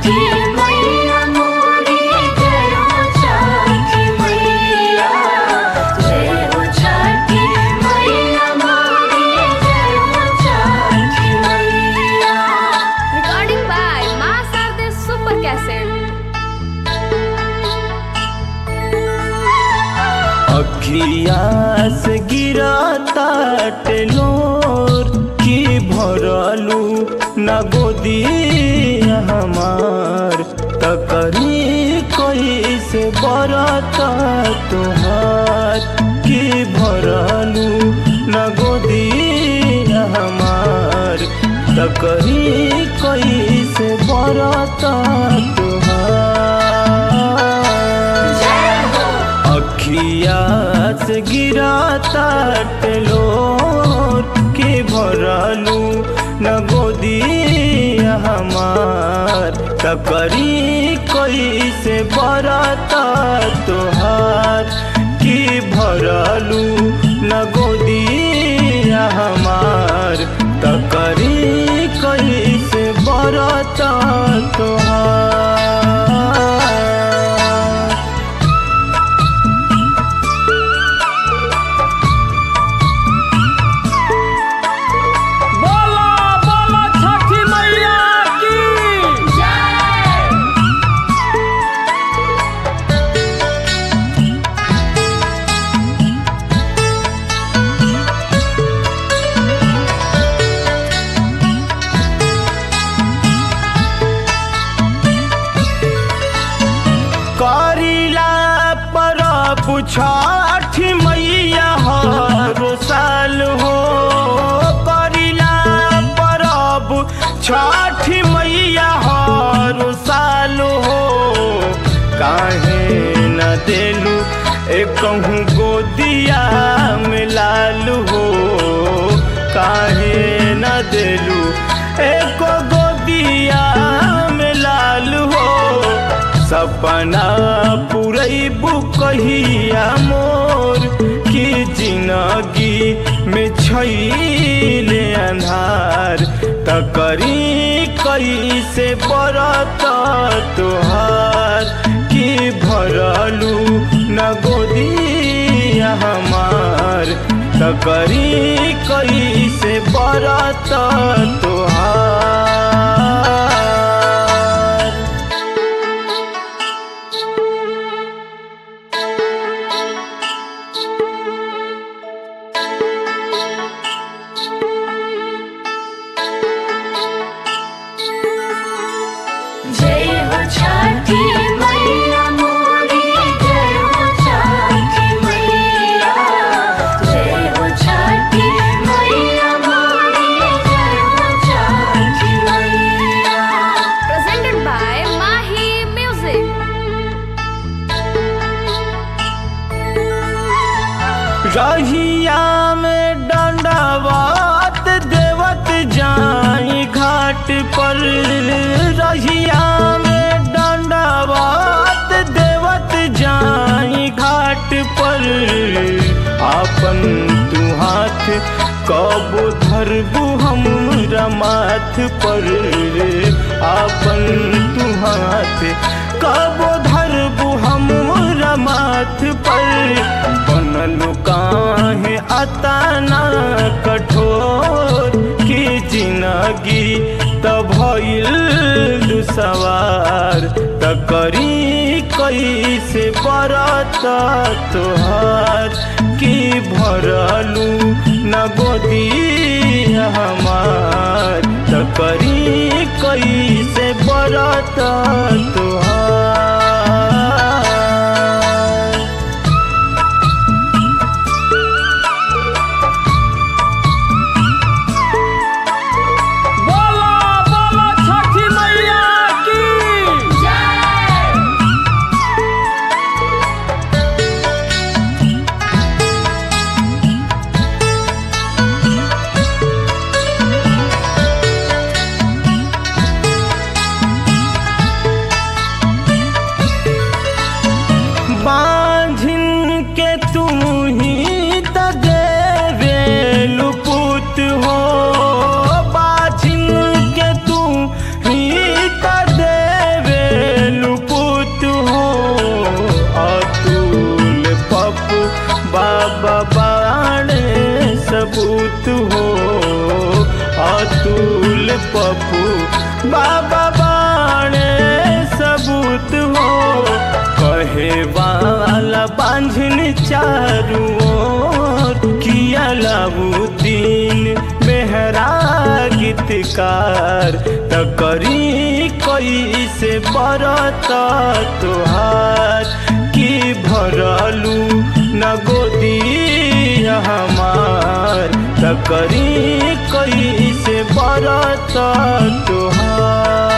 छठी मैया मोरी जय हो छठी मैया जय हो छठी मैया मोरी जय हो छठी मैया Recording by Master the Super Cassette. अखिया से गिरा लोर की भरलू न गोदी हमार तकरी कैसे बरता तुहार की भरलू न गोदी हमार तकरी कैसे बरता तुहार जय हो अखिया से गिरा लोर के भरलू न गोदी हमार तकरी कैसे बरता तोहार की भरलू न गोदी हमार तकरी कैसे बरता तोहार बोला बोला छठी मैया की जय करिला पर छठ मैया हर साल हो करिला परब छठ मैया हर साल हो काहे न देलू कहूँ गोदिया में लाल हो काहे न देलू एक गोदिया में लाल हो सपना पुरैबू कहिया मोर की जिंदगी में छैले अन्हार तकरी कैसे बरत तोहार की भरलू न गोदिया हमार तकरी कैसे बरत तोहार जय हो छठी मैया मोरी जय हो छठी मैया जय हो छठी मैया मोरी जय हो छठी मैया Presented by Mahi Music. रहिया में दंडवत देवत जाई घाट पर रहिया में दंडवत देवत जाई घाट पर आपन तू हाथ कब धरबू हमरा माथ पर आपन तू हाथ कब धरबू हमरा माथ पर बनल काहे अतना कठोर की जिंदगी तब भइल सवार तकरी कैसे बरत तोहार की भरलू न गोदी हमार तकरी कैसे बरत तोहार बोला बोला छठी मैया की जय रे पप्पू बाबा बाणे सबूत हो कहे वाला बांझन चारू ओर किया लाबुद्दीन मेहरा गीतकार त करी कैसे बरत तोहार की भरलू न गोदी हमार त करी कैसे बरत तोहार